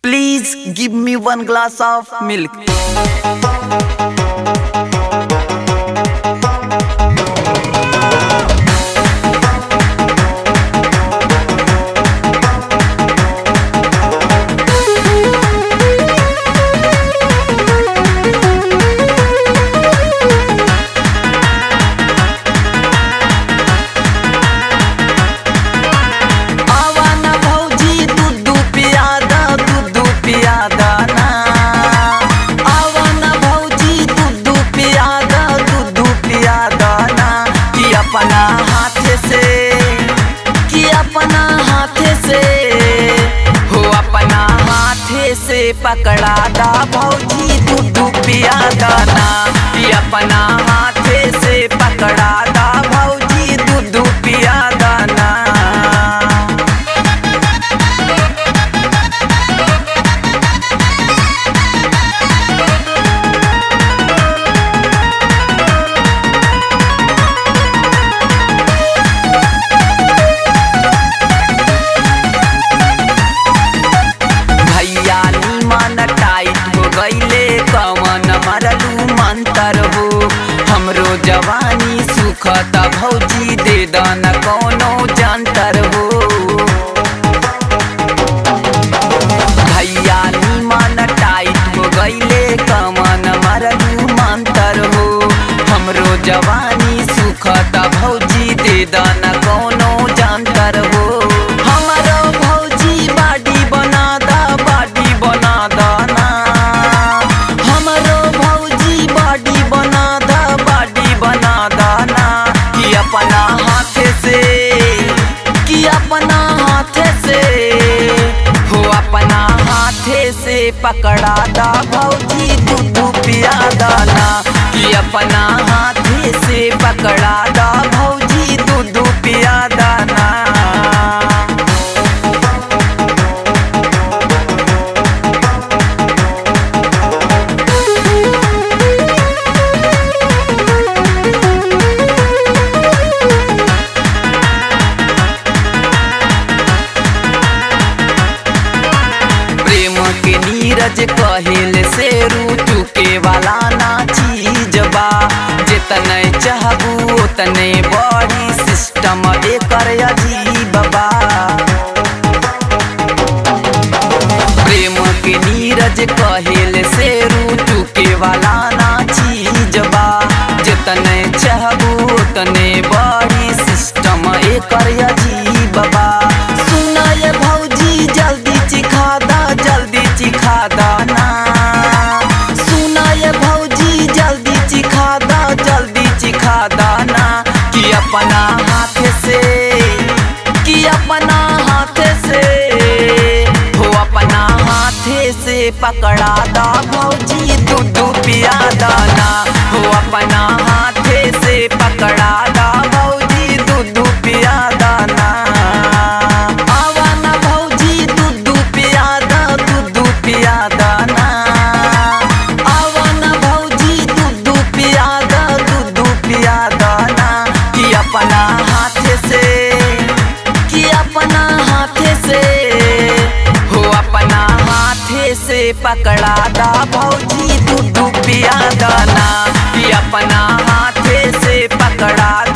Please give me one glass of milk. आवान भौजी दूधू पियादा दूधू पियादा ना आवान भौजी दूधू पियादा दूधू पियादा ना कि अपना हाथ से कि अपना हाथ से हो अपना हाथ से पकड़ा दा भौजी दूधू पियादा ना कि अपना हाथ से पकड़ा दा भौजी दूधू पियादा ना भैया नीमन टाइट हो गईले कवन मरलू मंतर हो हमरो जवानी सुखत भौजी दे दन कोनो जंतर हो भैया नीमन टाइट हो गईले कवन मरलू मंतर हो हमरो जवानी सुखत भौजी दे दन कोनो जंतर हो हमरो भौजी बाडी बना दा बाडी बना दा ना हमरो भौजी बाडी बना दा बाडी बना दा ना कि अपना हाथ से कि अपना हाथ से हो अपना हाथ से पकड़ा दा भौजी दूधू पिया दाना कि अपना हाथ से पकड़ा दा भौजी दूधू पिया दाना प्रेम के नीरज कहिल से चुके वाला ना चीज बा जितने चाहबू उतने बड़ी सिस्टम एकर अजीब बा प्रेम के नीरज कहिल से चुके वाला ना चीज बा जितने चाहबू उतने बड़ी सिस्टम एकर अजीब बा सुनाय भौजी जल्दी चिखा दा जल्दी चिखा दा ना सुनाय भौजी जल्दी चिखा दा जल्दी चिखा दा ना कि अपना हाथ से कि अपना हाथ से हो अपना हाथ से पकड़ा दा भौजी दूधू पिया दाना हो अपना हाथ से पकड़ा दा भौजी दूधू पिया दाना आवाना भौजी दूधू पिया दा दूधू पिया दाना आवाना भौजी दूधू पिया दा दूधू पिया दाना कि अपना हाथ से कि अपना हाथ से हो अपना हाथ से पकड़ा दा भौजी दूधू पिया दाना कि अपना हाथ से पकड़ा